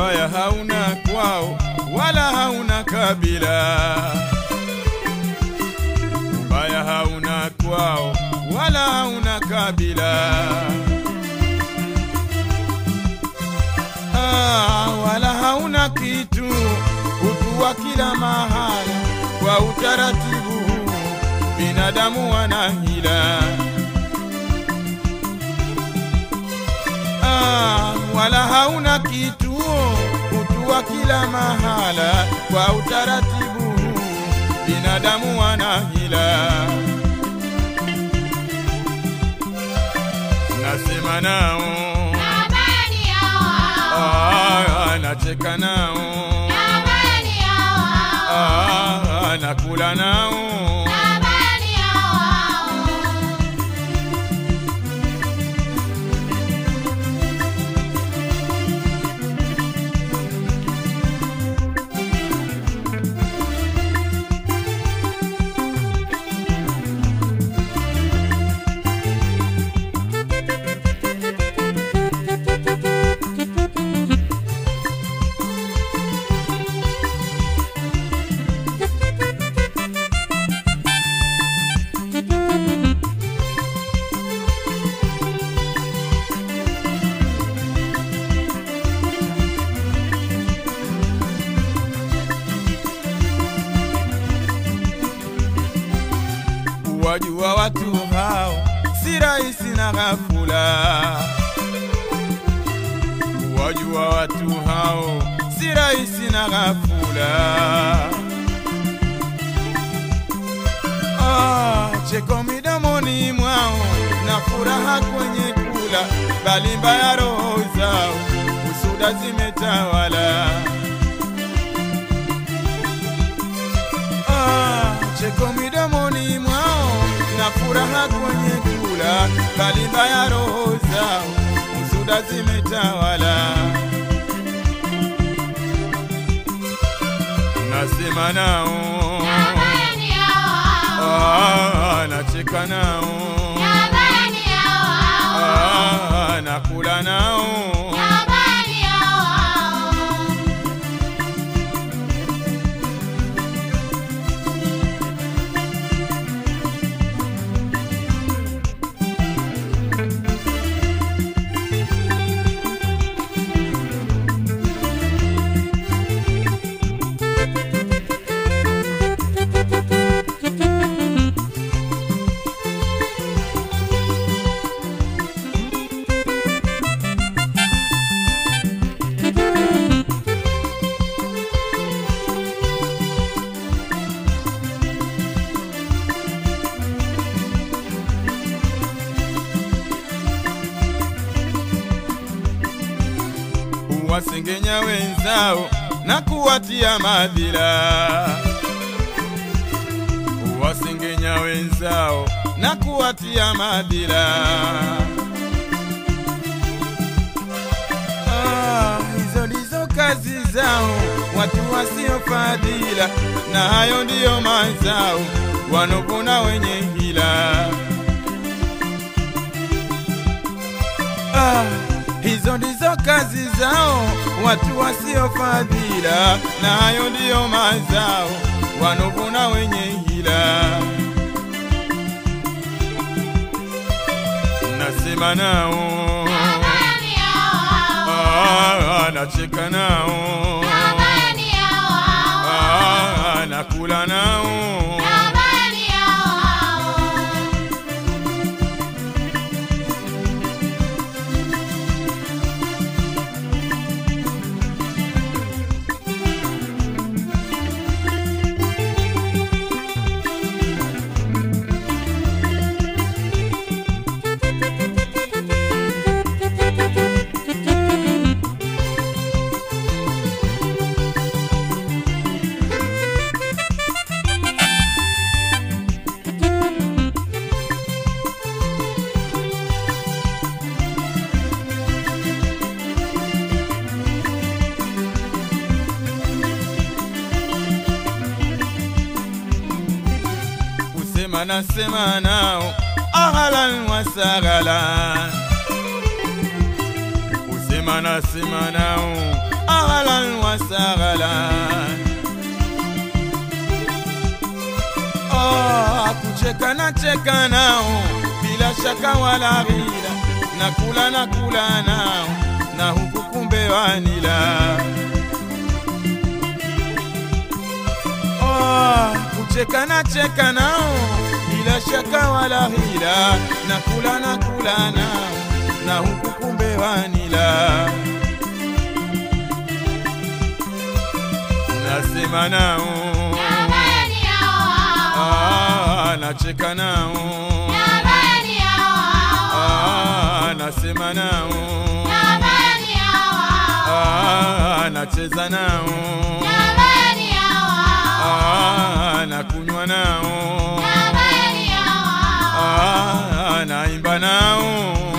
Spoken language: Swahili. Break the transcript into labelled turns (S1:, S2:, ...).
S1: ubaya hauna kwao wala hauna kabila ubaya hauna kwao wala hauna kabila ah, wala hauna kitu utuwa kila mahala kwa utaratibu huu binadamu wana hila ah, wala hauna kituo utuwa kila mahala kwa utaratibu huu binadamu wana hila nasema nao
S2: Habari yao hao.
S1: ah, nacheka nao
S2: Habari yao hao.
S1: ah, nakula nao
S2: Habari yao hao.
S1: wajua watu hao si rahisi na ghafula. Wajua watu hao si rahisi na ghafula. Ah, cheko midomoni mwao na furaha kwenye kula, bali mbaya roho zao husuda zimetawala. Ah, cheko midomoni mwao na furaha kwenye kula, bali mbaya roho zao husuda zimetawala. Nasema nao
S2: Habari yao hao.
S1: ah, nacheka nao
S2: Habari yao hao.
S1: ah, nakula nao
S2: Habari yao hao.
S1: huwasengenya wenzao na kuwatia madhila, huwasengenya wenzao na kuwatia madhila. Ah, hizo ndizo kazi zao watu wasiofadhila, na hayo ndiyo mazao wanopona wenye hila. Ah, hizo ndizo kazi zao watu wasiofadhila, na hayo ndiyo mazao wanovuna wenye hila. Nasema nao
S2: Habari yao hao.
S1: ah, nacheka nao
S2: Habari yao hao.
S1: ah, nakula nao
S2: Habari yao hao.
S1: kusema nasema nao ahlan wa sahlan kusema nasema nao ahlan wa sahlan Ah, kucheka na cheka nao bila shaka wala ghila, na kula na kula nao na huku kumbe wanila. Ah, kucheka na cheka nao bila shaka wala ghila, na kula na kula nao na huku kumbe wanila. Nasema nao
S2: Jamani hao hao.
S1: Ah, nacheka nao
S2: Jamani hao hao.
S1: Ah, nasema nao
S2: Jamani hao hao.
S1: Ah, nacheza nao
S2: Jamani hao hao.
S1: Ah, nakunywa nao
S2: Jamani hao hao.
S1: Ah, naimba nao